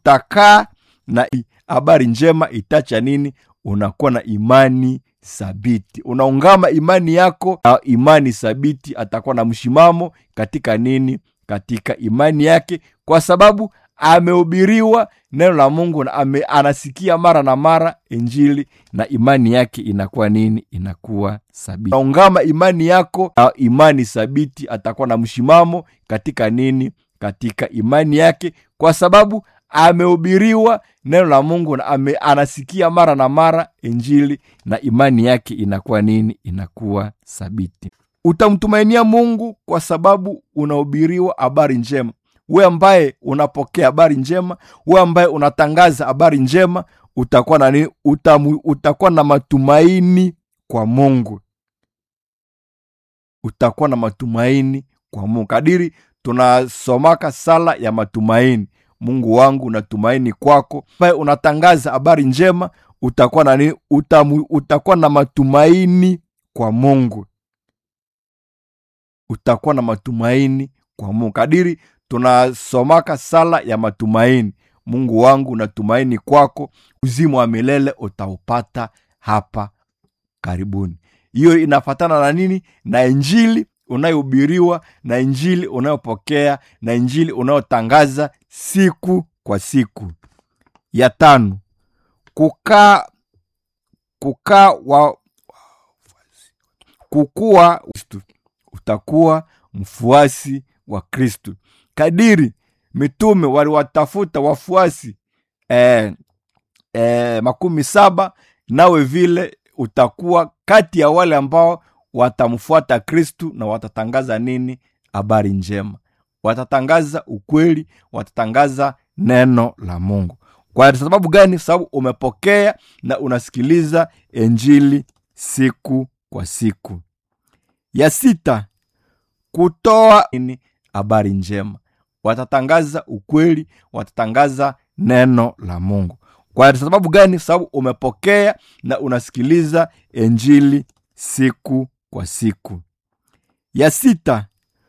utakaa na habari njema itacha nini unakuwa na imani thabiti unaungama imani yako na imani thabiti atakuwa na mshimamo katika nini katika imani yake kwa sababu amehubiriwa neno la mungu na ame, anasikia mara na mara injili na imani yake inakuwa nini inakuwa thabiti unaungama imani yako na imani thabiti atakuwa na mshimamo katika nini katika imani yake kwa sababu amehubiriwa neno la mungu na ame, anasikia mara na mara injili na imani yake inakuwa nini inakuwa thabiti utamtumainia mungu kwa sababu unahubiriwa habari njema we ambaye unapokea habari njema we ambaye unatangaza habari njema utakuwa na nini Utamu, utakuwa na matumaini kwa mungu utakuwa na matumaini kwa mungu kadiri tunasomaka sala ya matumaini mungu wangu natumaini kwako ambaye unatangaza habari njema utakuwa na nini Utamu, utakuwa na matumaini kwa mungu utakuwa na matumaini kwa mungu kadiri tunasomaka sala ya matumaini mungu wangu natumaini kwako uzima wa milele utaupata hapa karibuni hiyo inafatana na nini na injili unayohubiriwa na injili unayopokea na injili unayotangaza siku kwa siku ya tano kukaa kukaa wa kukuwa utakuwa mfuasi wa kristu kadiri mitume waliwatafuta wafuasi eh, eh, makumi saba nawe vile utakuwa kati ya wale ambao watamfuata kristu na watatangaza nini habari njema watatangaza ukweli watatangaza neno la mungu kwa sababu gani sababu umepokea na unasikiliza injili siku kwa siku ya sita kutoa nini habari njema watatangaza ukweli watatangaza neno la mungu kwa sababu gani sababu umepokea na unasikiliza injili siku kwa siku ya sita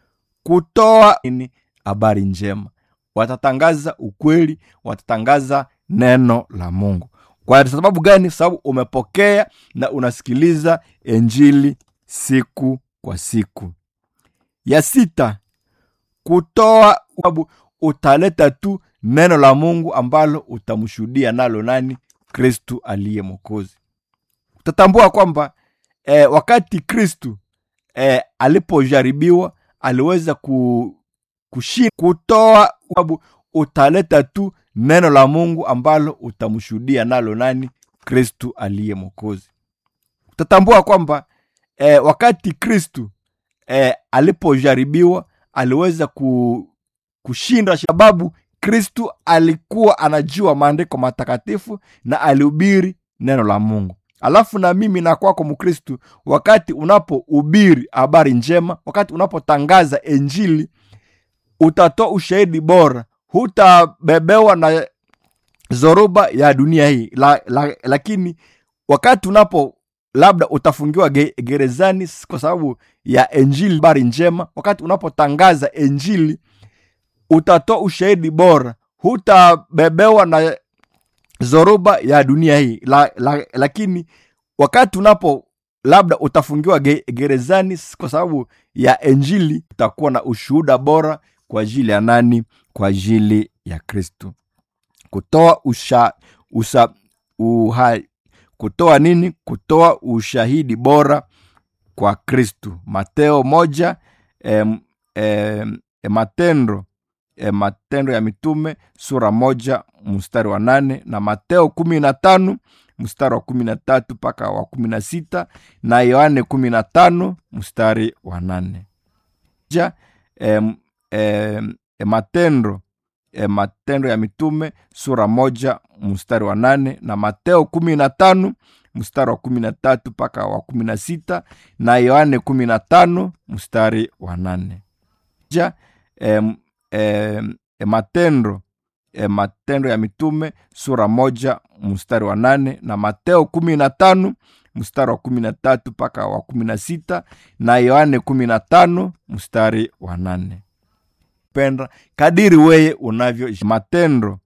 kutoa nini habari njema watatangaza ukweli watatangaza neno la mungu kwa sababu gani sababu umepokea na unasikiliza injili siku kwa siku ya sita kutoa sababu utaleta tu neno la mungu ambalo utamshuhudia nalo nani kristu aliye mwokozi utatambua kwamba eh, wakati kristu eh, alipojaribiwa aliweza ku, kushin kutoa sababu utaleta tu neno la mungu ambalo utamshuhudia nalo nani kristu aliye mwokozi utatambua kwamba eh, wakati kristu eh, alipojaribiwa aliweza ku, kushinda sababu kristu alikuwa anajua maandiko matakatifu na alihubiri neno la mungu alafu na mimi na kwako mkristu wakati unapohubiri habari njema wakati unapotangaza injili utatoa ushahidi bora hutabebewa na zoruba ya dunia hii la, la, lakini wakati unapo labda utafungiwa ge, gerezani kwa sababu ya injili habari njema wakati unapotangaza injili utatoa ushahidi bora hutabebewa na zoruba ya dunia hii la, la, lakini wakati unapo labda utafungiwa ge, gerezani kwa sababu ya injili utakuwa na ushuhuda bora kwa ajili ya nani kwa ajili ya kristu kutoa usha, usa, uha, kutoa nini kutoa ushahidi bora kwa kristu mateo moja em, em, matendo e, matendo ya mitume sura moja mstari wa nane na mateo kumi na tano mstari wa kumi na tatu mpaka wa kumi na sita na yohane kumi na tano mstari wa nane ja e, e, e, matendo e, matendo ya mitume sura moja mstari wa nane na mateo kumi na tano mstari wa kumi na tatu mpaka wa kumi na sita na yohane kumi na tano mstari wa nane ja e, e, e, matendo e, matendo ya mitume sura moja mstari wa nane na mateo kumi na tano mstari wa kumi na tatu mpaka wa kumi na sita na yohane kumi na tano mstari wa nane penda kadiri weye unavyo matendo